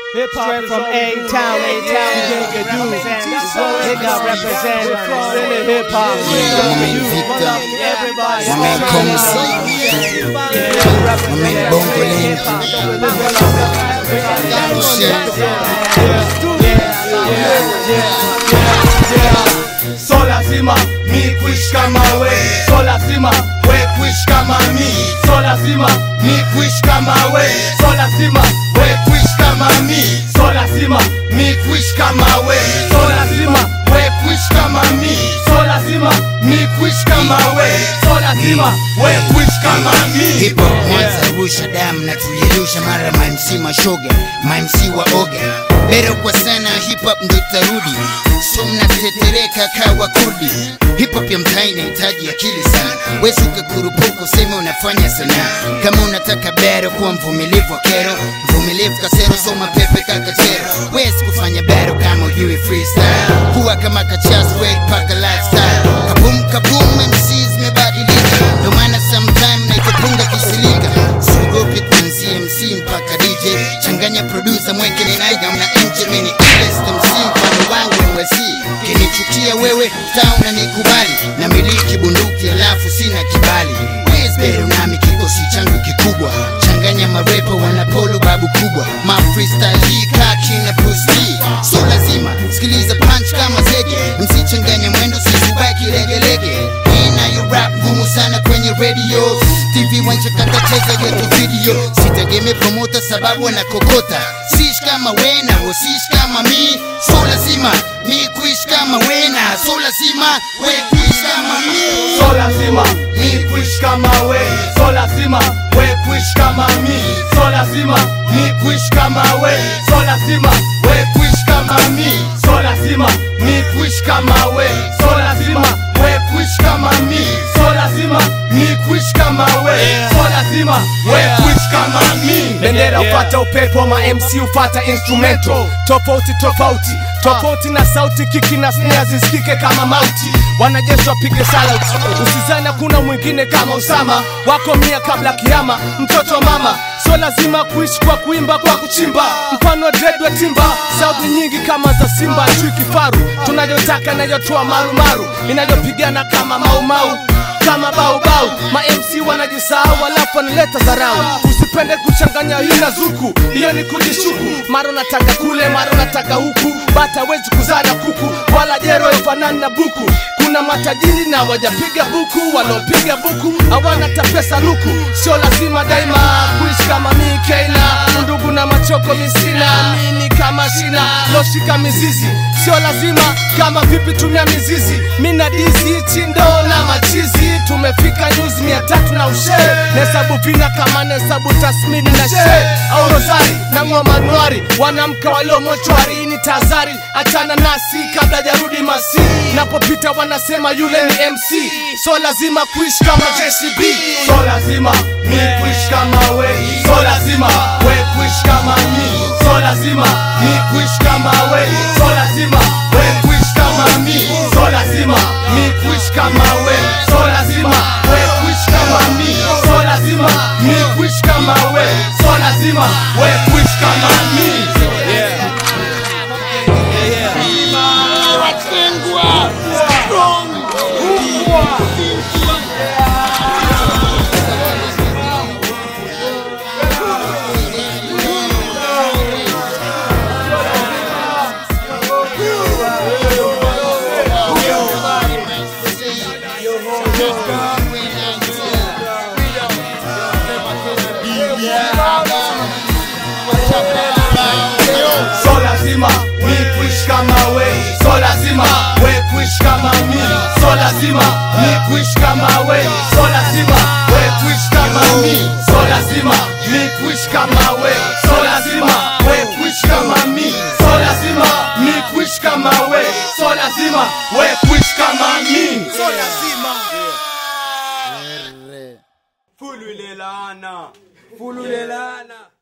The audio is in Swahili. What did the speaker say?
Hip hop Straight is from all A we do. town, A town, Yeah. Giga do. Represent. Nigga represent. Really hip hop. Yeah, my man Victor. Everybody. My man Komsi. My man Bongo Link. So lazima mi kuishi kama we, so lazima we kuishi kama mi, so lazima mi kuishi kama we, so lazima we kuishi kama mi, so lazima mi kuishi kama we, so lazima we kuishi kama mi, so lazima mi kuishi kama we, so lazima we kuishi kama mi. Hip hop Mwanza rusha damu na tulirusha mara mamc mashoga mamc wa oga Bero kwa sana hip hop ndo itarudi so mnatetereka kawa kurdi hip hop ya mtaa inahitaji akili sana wezi ukakurupuka useme unafanya sanaa kama unataka bero kuwa mvumilivu wa kero mvumilivu kasero soma pepe kakachero wezi kufanya bero kama ujui freestyle kuwa kama kachas wait paka lifestyle kabum kabum MCs mebadilika ndo maana sometime naitopunga kisilika siogopi kuanzia MC mpaka DJ changanya producer mweke ninaiga mna nje mini ilest MC mfano wangu ni wasi kinichukia wewe taa unanikubali na miliki bunduki alafu sina kibali Wesbero nami kikosi changu kikubwa changanya marepo wanapolo babu kubwa ma freestyle hii kaki na Bruce Lee so lazima sikiliza punch kama zege msichanganya mwendo sisubaki legelege inayo rap ngumu sana kwenye radio tv wanchakatacheza yetu video sitegemee promota sababu wanakokota siishi kama wena wasiishi kama mi so lazima mi kuishi kama wena so lazima we kuishi kama mi So lazima mi kuishi kama we, so lazima we kuishi kama mi, so lazima mi kuishi kama we, so lazima we kuishi kama mi, so lazima mi kuishi kama we, so lazima we kuishi kama mi, so lazima mi kuishi kama we, so lazima we kuishi kama mi. bendera ufata upepo ma mc ufata instrumento tofauti tofauti tofauti na sauti kiki na snare zisikike kama mauti wanajeshi wapige salauti usizani kuna mwingine kama usama wako mia kabla kiama mtoto wa mama sio lazima kuishi kwa kuimba kwa kuchimba mfano dredwe timba sauti nyingi kama za simba chui kifaru tunayotaka inayotoa marumaru inayopigana kama maumau kama baubau ma MC wanajisahau alafu wanaleta dharau usipende kuchanganya hii na zuku hiyo ni kujishuku mara unataka kule mara unataka huku bata wezi kuzana kuku wala jero ifanani na buku kuna matajiri na wajapiga buku wanaopiga buku hawana tapesa luku sio lazima daima kuishi kama mi keina undugu na machoko misina mini kama shina loshika mizizi sio lazima kama vipi tumia mizizi mina dizi chindo na machizi tumefika nyuzi mia tatu na ushe nesabu vina kama nesabu tasmini na she au rosari na ngoma nwari wanamka walio mochwari ni tazari achana nasi kabla jarudi masi napopita wanasema yule ni mc so lazima kuishi kama jcb So lazima mi kuishi kama we, so lazima we kuishi kama mi, so lazima mi kuishi kama we, so lazima we kuishi kama mi, so lazima mi kuishi kama we, so lazima we kuishi kama mi, so lazima mi kuishi kama we, so lazima we kuishi kama mi. So lazima mi kuishi kama we, so lazima we kuishi kama mi, so lazima mi kuishi kama we, so lazima we kuishi kama mi, so lazima mi kuishi kama we, so lazima we kuishi kama mi, so lazima mi kuishi kama we, so lazima we kuishi kama mi. So lazima Fulu ile laana. Fulu ile laana.